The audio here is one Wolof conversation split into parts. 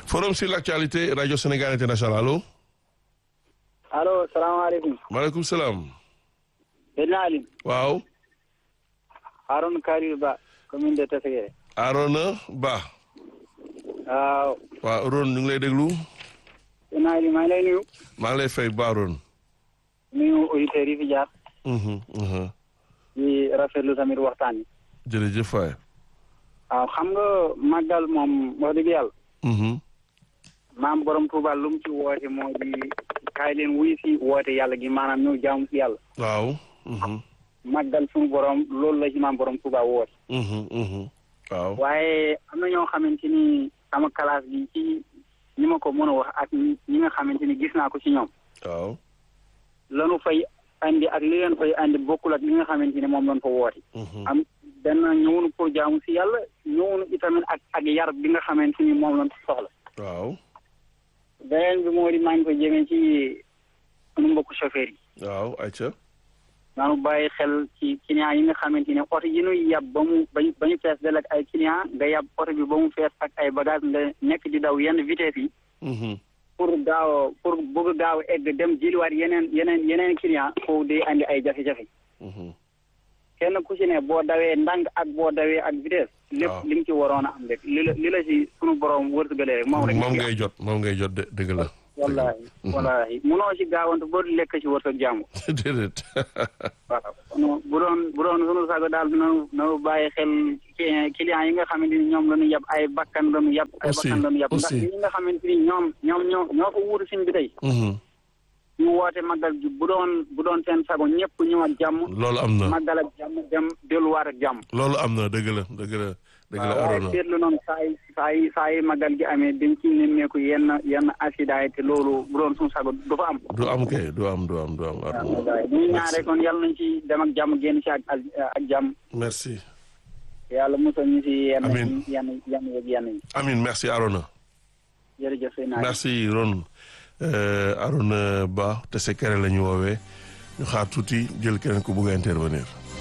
forum sur l'actualité radio Sénégal international allo. allo salaamaaleykum. maaleykum salaam. Seydina Ali. waaw. Harouna Karir Ba commune de Tessigué. Arona Ba. waaw. waaw Ron ñu ngi lay déglu. Seydina Ali maa ngi lay nuyu. maa ngi lay fay Ba Ron. nuyu auditeurs yi fi jaar. Mhm, mhm. di rafetlu tamit waxtaan yi. jërëjëf waay. waaw xam nga màggal moom wax dëgg yàlla. Mhm, maam borom Touba lu mu ci woote moo di kaay leen wuy si woote yàlla gi maanaam ñëw jaamu si yàlla. waaw. Mhm, màggal suñu borom loolu la ci maam borom Touba woote. mhm, mhm. waaw. waaye am na ñoo xamante ni sama classe bi ci ñi ma ko mën a wax ak ñi ñi nga xamante ni gis naa ko ci ñoom. waaw. lanu fay andi ak li leen fay andi bokkul ak li nga xamante ni moom lañ fa woote. Mhm, am benn ñëwunu pour jaamu si yàlla ñëwunu itamit ak ak yar bi nga xamante ni moom lañ soxla. waaw. beneen bi moo di maa ngi ko jëmee ci sunu mbokku chauffeur yi. waaw ayca. naanu bàyyi xel ci client yi nga xamante ne oto yi ñuy yab ba mu ba ñu ba ñu fees del ak ay client nga yab oto bi ba mu fees ak ay bagage nga nekk di daw yenn vitesse yi. Mhm, pour gaaw pour bëgg gaaw egg dem jëliwaat yeneen yeneen yeneen client foofu day andi ay jafe-jafe. mhm. kenn ku ci ne boo dawee ndànk ak boo dawee ak vitesse. lépp waaw li nga ci waroon a am rek li la li la ci sunu borom wërsëgalee rek moom rek. moom ngay jot moom ngay jot de dëgg la. wallaahi wallaahi munoo ci gaawante boo lekk ci wërsëg jàmm. déedéet. waaw kon bu doon bu doon sunu sago daal nanu nanu bàyyi xel ci client yi nga xamante ni ñoom la ñu yab ay bakkan la ñu yab. ay Aussi, bakkan la ñu yab ndax aussi. ñi nga xamante ni ñoom ñoom ñoo ñoo ko wuutu sin bi tey. Mhm. ñu woote màggal gi bu doon bu doon seen sago ñëpp ñëw ak jàmm. loolu am na màggal ak jàmm dem delluwaat ak jàmm. loolu am na dëgg la dëgg la dëgg la waaw waaye Arona. seetlu noonu saa yi saa yi saa yi màggal gi amee dañ ci nemmeeku yenn yenn accident yi te loolu bu doon suñu sago du fa am. du am kay du am du am du am Arona. waaw ñu ñaare kon yàlla nañ ci dem ak jàmm génn ci ak ak ak jàmm merci. yàlla musal ñu ci yenn Amiin. yenn yenn yeeg yenn yi Amin merci Arona. jërëjëf sëy naa merci Ron Euh, Arona Ba te se kere la ñu woowee ñu xaar tuuti jël keneen ku bugg a intervenir.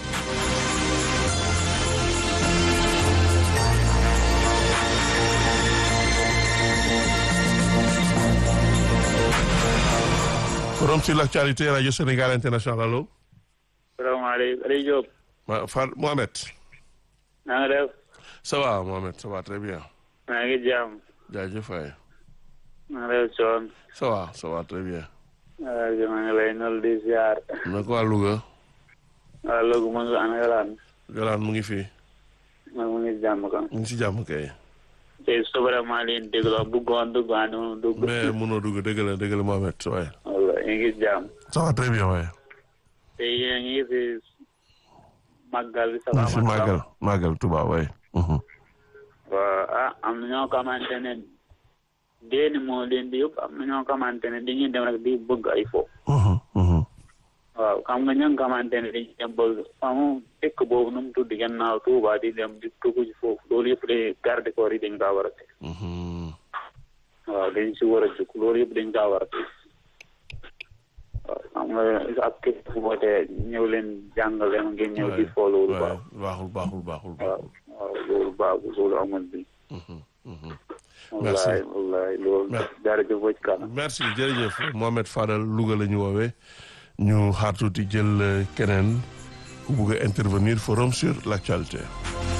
forum sur l'actualité radio Sénégal international allo. salaamaaleykum Aliou Diop ma Far Mohamed. na nga def ça va Mohamed ça va très bien. maa ngi jàmm jaajëf waay. na nga def coon ça va ça va très bien. waaw maa ngi lay nol di ziar na ko waa Louga. waaw loolu mu ngi ana galaan Galaan mu ngi fi. maa mu ngi jàmm kan mu ngi si jàmm kay. tey suba maa leen déglu bëggoon dugg waa noonu dugg mais mënoo dugg dëgg la dëgg la Mohamed waaye. walla ñu ngi jàmm ça va très bien waaye. te yéen a ngi fi màggal bi ñu ngi si màggal màggal Touba waaye. waaw ah am na ñoo xamante ne déeni moo leen di yóbbu am na ñoo xamante ne dañuy dem rek di bëgg ay fo waaw xam nga ña nga xamante ne dañuy dem bëgg amu dëkk boobu nu mu tudd gannaaw Tuuba di dem di tugg ci foofu loolu yëpp de garde corps yi dañ kaa war a teg waaw dañ si war a jóg loolu yëpp dañ kaa war a teg waaw xam nga ak képp fu wootee ñëw leen jàngale ngeen ñëw di fo loolu baax baaxul baaxul baaxul waaw baaxul. waaw loolu baaxul loolu amul bi Merci. wallaay wallaay loolu Merci. jërëjëf ba ci kanam merci jërëjëf Mohamed Fadal Louga la ñu woowee ñu xaar tuuti jël euh, keneen ku bugg a intervenir forum sur l'actualité.